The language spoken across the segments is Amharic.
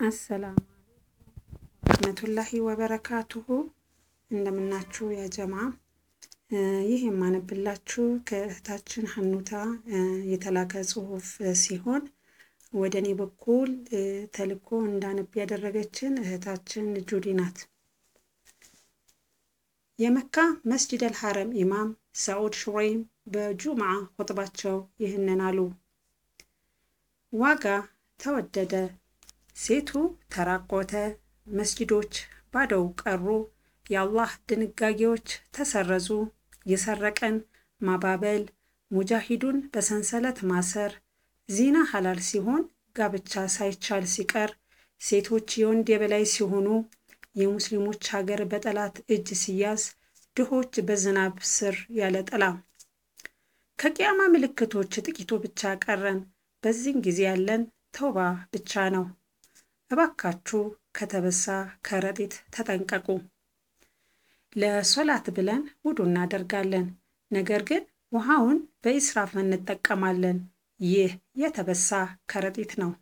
አሰላሙ ረህመቱላሂ ወበረካቱሁ እንደምናችሁ ያጀማ። ይህ የማነብላችሁ ከእህታችን ሀኑታ የተላከ ጽሁፍ ሲሆን ወደ እኔ በኩል ተልኮ እንዳነብ ያደረገችን እህታችን ጁዲ ናት። የመካ መስጂድ አልሐረም ኢማም ሰዑድ ሹረይም በጁምዓ ኹጥባቸው ይህንን አሉ። ዋጋ ተወደደ፣ ሴቱ ተራቆተ፣ መስጂዶች ባዶው ቀሩ፣ የአላህ ድንጋጌዎች ተሰረዙ፣ የሰረቀን ማባበል፣ ሙጃሂዱን በሰንሰለት ማሰር፣ ዚና ሐላል ሲሆን ጋብቻ ሳይቻል ሲቀር፣ ሴቶች የወንድ የበላይ ሲሆኑ፣ የሙስሊሞች ሀገር በጠላት እጅ ሲያዝ፣ ድሆች በዝናብ ስር ያለ ጥላ። ከቂያማ ምልክቶች ጥቂቱ ብቻ ቀረን። በዚህን ጊዜ ያለን ተውባ ብቻ ነው። እባካችሁ ከተበሳ ከረጢት ተጠንቀቁ። ለሶላት ብለን ውዱ እናደርጋለን፣ ነገር ግን ውሃውን በኢስራፍ እንጠቀማለን። ይህ የተበሳ ከረጢት ነው።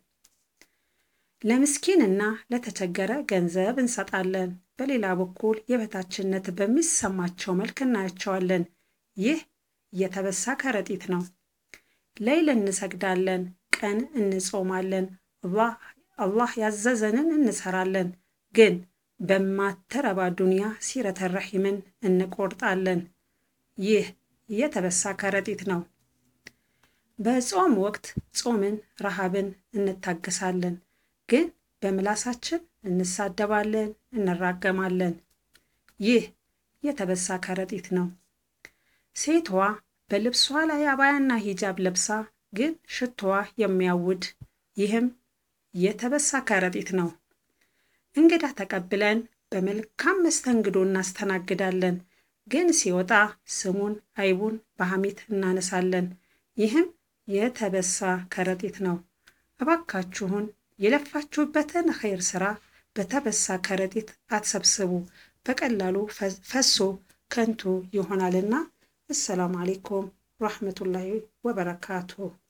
ለምስኪንና ለተቸገረ ገንዘብ እንሰጣለን። በሌላ በኩል የበታችነት በሚሰማቸው መልክ እናያቸዋለን። ይህ የተበሳ ከረጢት ነው። ሌይል እንሰግዳለን፣ ቀን እንጾማለን፣ አላህ ያዘዘንን እንሰራለን። ግን በማተረባ ዱንያ ሲረተ ረሒምን እንቆርጣለን። ይህ የተበሳ ከረጢት ነው። በጾም ወቅት ጾምን፣ ረሃብን እንታገሳለን። ግን በምላሳችን እንሳደባለን፣ እንራገማለን። ይህ የተበሳ ከረጢት ነው። ሴቷ በልብሷ ላይ አባያና ሂጃብ ለብሳ ግን ሽቶዋ የሚያውድ ይህም የተበሳ ከረጢት ነው። እንግዳ ተቀብለን በመልካም መስተንግዶ እናስተናግዳለን። ግን ሲወጣ ስሙን አይቡን በሐሜት እናነሳለን። ይህም የተበሳ ከረጢት ነው። እባካችሁን የለፋችሁበትን ኸይር ስራ በተበሳ ከረጢት አትሰብስቡ። በቀላሉ ፈሶ ከንቱ ይሆናልና። አሰላሙ አሌይኩም ረሕመቱላሂ ወበረካቱሁ